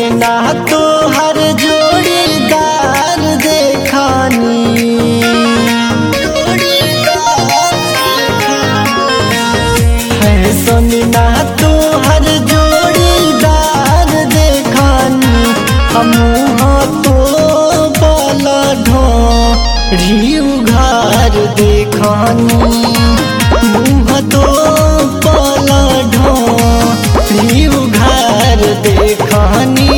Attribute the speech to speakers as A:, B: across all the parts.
A: ना तो हर जोड़ीदार देखानी फैशन ना तो हर जोड़ीदार देखानी हम तो बल ढोरी उघार देखानी मुँह तो बल ढोरी उघार देखानी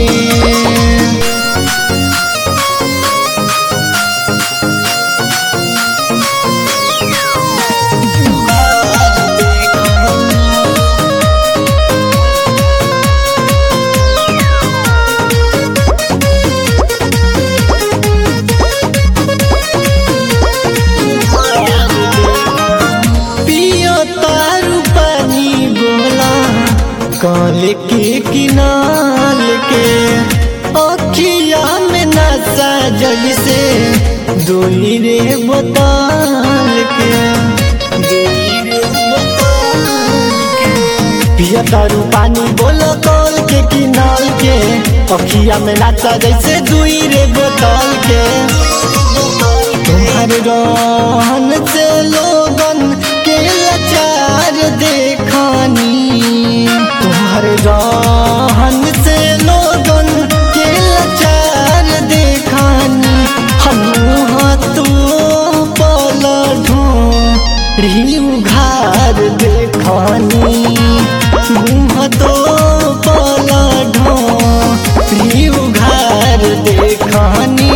A: पियो तारू पानी बोला काल के किनाल के अखिया में नशा जैसे दोई रे बोतल के दोई रे बोतल के। पिया तारू पानी बोलो कल के किनाल के अखिया में नाचा जैसे दुई रे बोतल के तुम्हारे रहन से लोगन के लाचार देखानी तुम्हारे रहन से लोगन के लाचार देखानी हम तो पल ढूंढी उघार देखानी मुँह तो पल ढूंढी उघार देखानी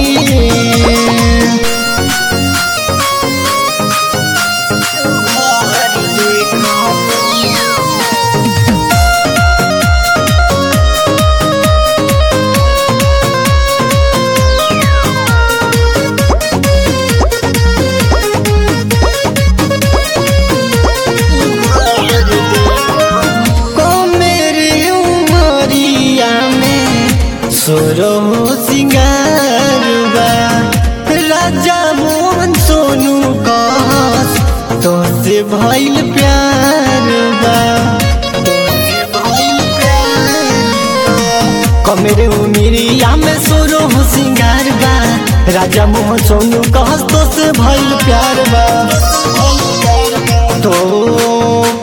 A: को मेरी उमरिया में सोरो सिंगार बा राजा मोहन सोनू कहस तो से भइल प्यार बा तोसे भइल प्यार बा। को मेरे उमरिया में सोरो सिंगार बा राजा मोहन सोनू कहस तो से भइल प्यार बा तो